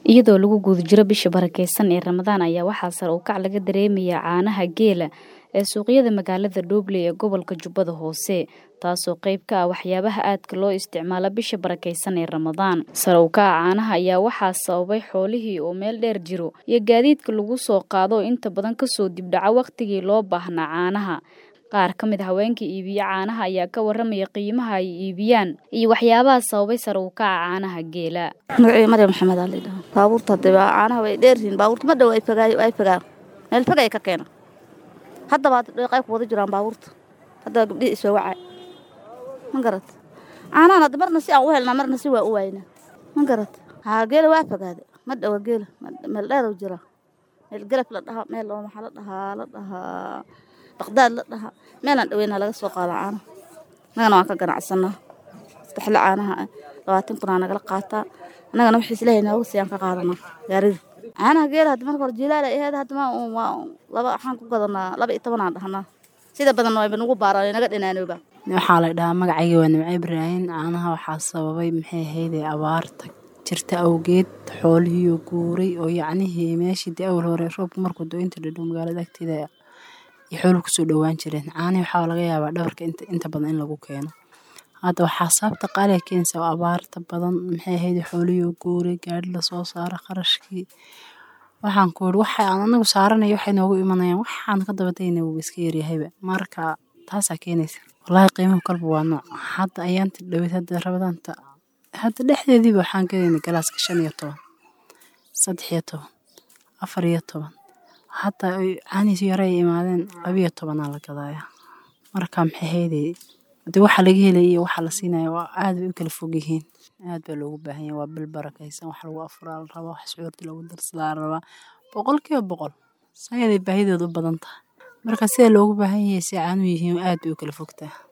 iyadoo lagu guda jiro bisha barakeysan ee ramadaan ayaa waxaa sare u kac laga dareemayaa caanaha geela ee suuqyada magaalada Dhoble ee gobolka Jubbada Hoose taasoo qayb ka ah waxyaabaha aadka loo isticmaalo bisha barakeysan ee Ramadaan sare u kaca caanaha ayaa waxaa sababay xoolihii oo meel dheer jiro iyo gaadiidka lagu soo qaado inta badan kasoo dibdhaca waqtigii loo baahnaa caanaha qaar ka mid haweenka iibiya caanaha ayaa ka waramaya qiimaha ay iibiyaan iyo waxyaabaha sababay sare u kaca caanaha geela magacii maryam maxamed aa laydhaha baabuurta hadee caanaha way dheeryihiin baabuurta ma dhow ay fogaay ay fogaan meel fog ay ka keena haddaba qayb ku wada jiraan baabuurta haddaba gabdhihii isoo wacay ma garat caanahan hadda marna si aan u helnaa marna si waa u waynaa ma garat haa geela waa fogaade ma dhowa geela meel dheerow jira meel gelaf la dhahaa meel oo maxaa la dhahaa la dhahaa baqdaad la dhahaa meelaan dhaweynaa laga soo qaada caanaha annagana waan ka ganacsanaa saddexle caanaha ah labaatan kunaa nagala qaataa annagana wixii islaahay nooga siiyaan ka qaadanaa gaarida caanaha geela hadda marka hore jilaala aheed hadda ma waa laba waxaan ku gadanaa laba iyo tobanaan dhahnaa sida badan wayba nagu baaraan naga dhinaanooba waxaa la dhahaa magacayga waa nimco ibraahin caanaha waxaa sababay maxay ahaydee abaarta jirta awgeed xoolihii oo guuray oo yacnihii meeshii dee awal hore roobka markuu do-inta dhadhow magaalada agteeda iyo xooluhu kusoo dhowaan jireen caanihi waxaa laga yaabaa dhabarka inta badan in lagu keeno hadda waxaa sababta qaaliga keenaysa oo abaarta badan maxay ahayd xoolihii oo guuray gaari lasoo saaro qarashkii waxaan ku yidhi waxa aan anagu saaranayo waxay noogu imanayaan waxaan ka dabadayna wuuba iska yaryahayba marka taasaa keenaysa wallaahi qiimuhu kalba waa nooc hadda ayaanti dhaweyd hadda rabadaanta hadda dhexdeediiba waxaan gadaynay galaaska shan iyo toban saddex iyo toban afar iyo toban hataa caanihiisu yare ay imaadeen labiyo tobanaa la gadaaya marka maxay haydee de waxa laga helaya iyo waxa la siinaya waa aad bay u kala fog yihiin aad baa loogu baahan yahay waa bil barakaysan wax lagu afuraa la rabaa wax sucuurta lagu darsadaa la rabaa boqol kiiba boqol sayaday baahidooda u badan tahay marka sida loogu baahan yahay si caanuhu yihiin aad bay u kala fogtaa